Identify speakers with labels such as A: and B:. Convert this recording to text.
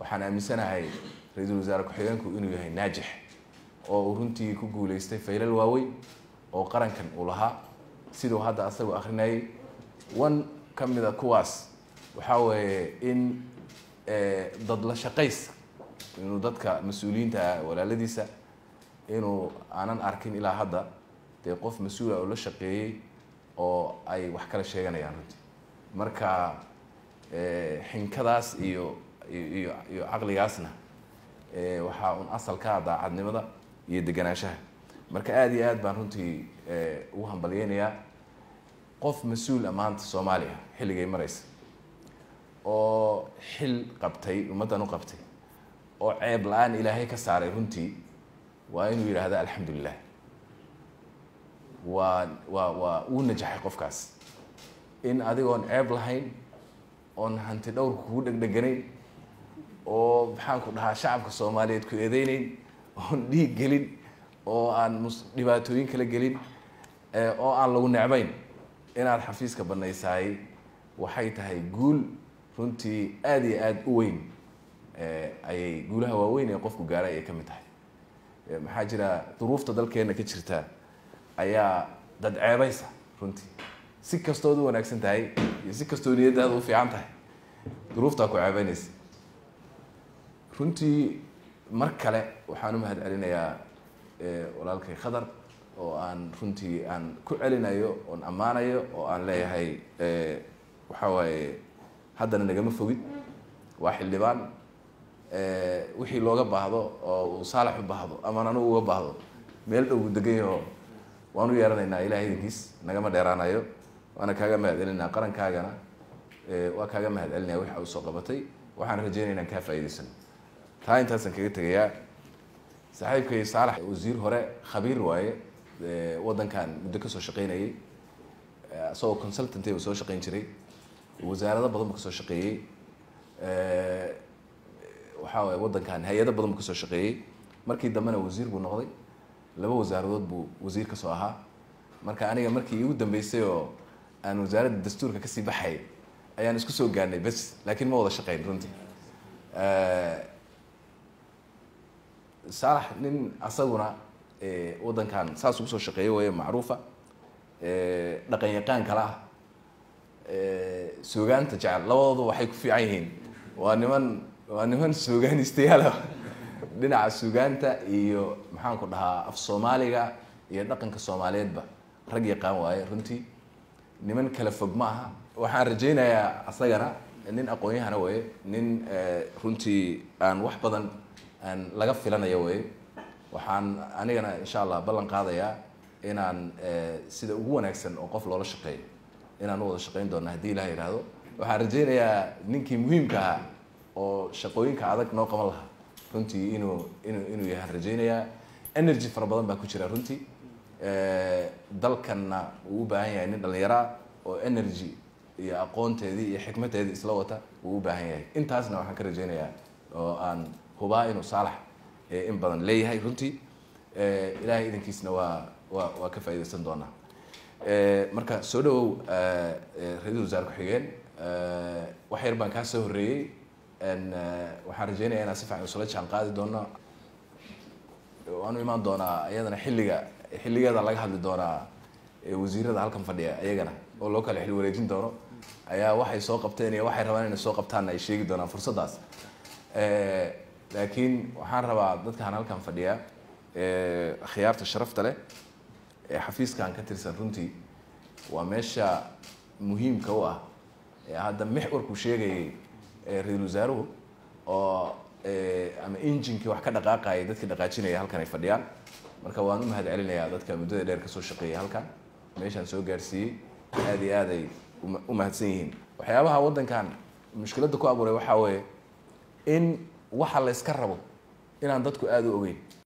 A: waxaan aaminsanahay ra-iisul wasaare ku-xigeenku inuu yahay naajix oo uu runtii ku guuleystay faylal waaweyn oo qarankan uu lahaa siduu hadda asagoo akrinayay one ka mida kuwaas waxaa weeye in dad la shaqays inuu dadka mas-uuliyiinta ah walaaladiisa inuu aanan arkin ilaa hadda dee qof mas-uula oo la shaqeeyey oo ay wax kala sheeganayaan runtii marka xinkadaas iyo iyo iyo caqligaasna waxaa un asal ka ah daacadnimada iyo deganaanshaha marka aada iyo aad baan runtii ugu hambalyeynayaa qof mas-uul a maanta soomaaliya xilligay maraysa oo xil qabtay ummaddan u qabtay oo ceeb la-aan ilaahay ka saaray runtii waa inuu yidhaahda alxamdulilah waa waa waa uu najaxay qofkaas in adigoon ceeb lahayn oon hanti dhowrka kugu dhegdheganayn oo maxaan ku dhahaa shacabka soomaaliyeed ku eedeyneyn oon dhiig gelin oo aan mus dhibaatooyin kala gelin oo aan lagu necbayn inaad xafiiska banaysaay waxay tahay guul runtii aada iyo aada u weyn ayay guulaha waaweyn ee qofku gaaray ayay ka mid tahay maxaa jira duruufta dalkeena ka jirta ayaa dad ceebaysa runtii si kastood u wanaagsan tahay iyo si kastoo niyadaada u fiican tahay duruuftaa ku ceebeynaysa runtii mar kale waxaan u mahad celinayaa walaalkay khadar oo aan runtii aan ku celinayo oon ammaanayo oo aan leeyahay waxaa waaye haddana nagama fogid waa xildhibaan wixii looga baahdo oo uu saalax u baahdo amaan anugu uga baahdo meel dhow degan yaho waan u yeeranaynaa ilahay idinkiis nagama dheeraanayo waana kaaga mahad celinaa qarankaagana waa kaaga mahad celinaya waxa uu soo qabatay waxaan rajeynaya inaan kaa faa'idaysano taa intaasaan kaga tegayaa saaxiibkay saalax wasiir hore khabiir waaye waddankan muddo kasoo shaqeynayay isagoo consultant uu soo shaqeyn jiray wasaarado badan buu kasoo shaqeeyey waxaa waye waddankan hay-ado badan buu kasoo shaqeeyey markii dambena wasiir buu noqday laba wasaaradood buu wasiir kasoo ahaa marka aniga markii igu dambeysay oo aan wasaaradda dastuurka kasii baxay ayaan isku soo gaarnay bes laakiin ma wada shaqeyn runtii saalax nin asaguna waddankan saas ugu soo shaqeeya waye macruufa dhaqan yaqaan kale ah suugaanta jecel labadoodu waxay ku fiican yihiin waa niman waa niman suugaanistayaala dhinaca suugaanta iyo maxaan ku dhahaa af soomaaliga iyo dhaqanka soomaaliyeedba rag yaqaan waaye runtii niman kala fog ma aha waxaan rajaynayaa asagana nin aqoon-yahana waye nin runtii aan wax badan aan laga filanayo waye waxaan anigana insha allah ballan qaadayaa inaan sida ugu wanaagsan oo qof loola shaqeeyo inaan u wada shaqeyn doona haddii ilaha yidhaahdo waxaan rajaynayaa ninkii muhiimka ahaa oo shaqooyinka adag noo qaban lahaa runtii inuu inuu inuu yahaan rajaynayaa energy fara badan baa ku jira runtii dalkanna uu u baahan yahay nin dhallinyaraa oo energy iyo aqoonteedii iyo xikmadteedii isla wata uu u baahan yahay intaasna waxaan ka rajaynayaa oo aan hubaa inuu saalax in badan leeyahay runtii ilaahay idankiisna waa waa waa ka faaidaysan doonaa marka soo dhawow ra-iisul wasaare ku-xigeen wax yar baan kaa soo horreeyey waxaan rajeynaya inaan si fiican isula jaan qaadi doono waanu imaan doonaa iyadana xilliga xilligeeda laga hadli doonaa wasiirada halkan fadhiya iyagana oo loo kala xil wareejin doono ayaa waxay soo qabteen iyo waxay rabaan inay soo qabtaanna ay sheegi doonaan fursaddaas laakiin waxaan rabaa dadkaan halkan fadhiya akhyaarta sharafta leh ee xafiiskan ka tirsan runtii waa meesha muhiimka u ah ee hadda mixwarku sheegayay ra-iisul wasaaruhu oo ama injinkii wax ka dhaqaaqayay dadkii dhaqaajinaya halkan ay fadhiyaan marka waan u mahad celinayaa dadka muddada dheer kasoo shaqeeyay halkan meeshaan soo gaarsiiyey aada iyo aad ay u mahadsan yihiin waxyaabaha waddankan mushkiladda ku abuuray waxaa weeye in waxa la yska rabo inaan dadku aada u ogeyn